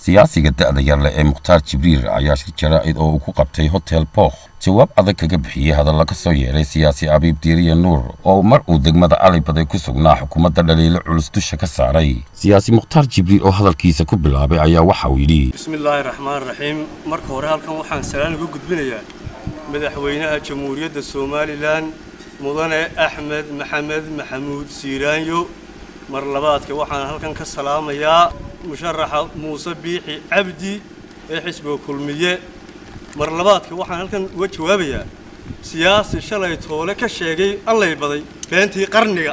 siyaasiga da'da yarle ee mukhtaar jibriil ayaa shir jaraa'id oo uu ku qabtay hotel bookh jawaab adag kaga bixiyey hadalla ka soo yeedhay siyaasi abiib diiriye nuur oo mar uu degmada calibaday ku sugnaa xukuumadda dhaliilo culus dusha ka saaray siyaasi mukhtaar jibriil oo hadalkiisa ku bilaabay ayaa waxa uu yidhi bismillaahi raxmaan raxiim marka hore halkan waxaan salaan ugu gudbinayaa madaxweynaha jamhuuriyadda somalilan mudane axmed maxamed maxamuud siiraanyo mar labaadka waxaan halkan ka salaamayaa musharaxa muuse biixi cabdi ee xisbiga kulmiye mar labaadka waxaan halkan uga jawaabayaa siyaasi shalay toole ka sheegay allay baday beentii qarniga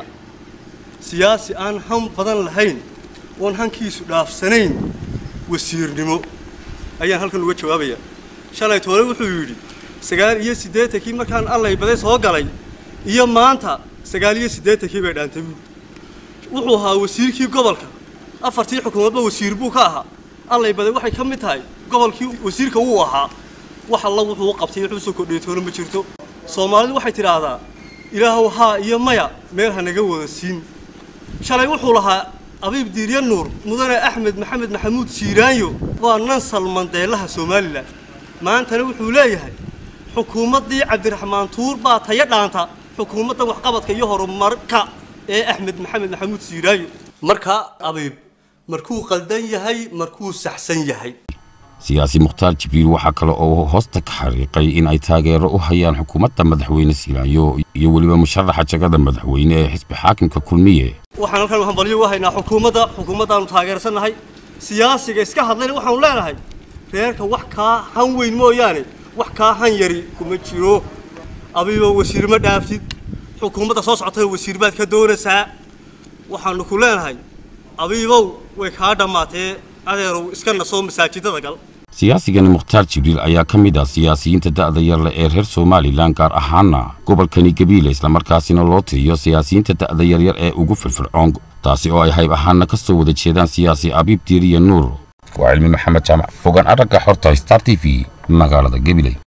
siyaasi aan han badan lahayn oon hankiisu dhaafsanayn wasiirnimo ayaan halkan uga jawaabayaa shalay toole wuxuu yidhi sagaal iyo siddeetankii markaan allay baday soo galay iyo maanta sagaal iyo siddeetankii bay dhaantay buuri wuxuu ahaa wasiirkii gobolka afartii xukuumadba wasiir buu ka ahaa allay baday waxay ka mid tahay gobolkii wasiirka wuu ahaa wax alla wuxuu u qabtay wuxuu soo kordhiyay toona ma jirto soomaalidu waxay tidhaahdaa ilaahow haa iyo maya meel ha naga wada siin shalay wuxuu lahaa abiib diirya nuur mudane axmed maxamed maxamuud siiraanyo waa nansal mandeelaha somalilan maantana wuxuu leeyahay xukuumaddii cabdiraxmaan tuur baa tayo dhaanta xukuumadda waxqabadka iyo horumarka ee axmed maxamed maxamuud siiraanyo markaa abiib markuu qaldan yahay markuu saxsan yahay siyaasi mukhtaar jibriil waxaa kale oo hoosta ka xariiqay in ay taageero u hayaan xukuumadda madaxweyne siiraanyo iyo weliba musharaxa jagada madaxweyne ee xisbi xaakimka kulmiye waxaan halkan hambalyo u haynaa xukuumadda xukuumaddaanu taageersannahay siyaasiga iska hadlayna waxaanu leenahay reerka wax kaa han weyn mooyaane wax kaa han yari kuma jiro abiibo wasiir ma dhaaftid xukuumadda soo socotana wasiir baad ka doonaysaa waxaanu ku leenahay abiibow way kaa dhammaatee adeerow iska nasoo masaajidada gal siyaasigani mukhtaar jibriil ayaa ka mid ah siyaasiyiinta da'da yarle ee reer somalilan gaar ahaana gobolkani gabiile islamarkaasina loo tiriyo siyaasiyiinta da'da yaryar ee ugu firfircoon taasi oo ay hayb ahaana ka soo wada jeedaan siyaasi abiib diiriye nuur waa cilmi maxamed jaamac fogaan aragga xorta star t v magaalada gabiley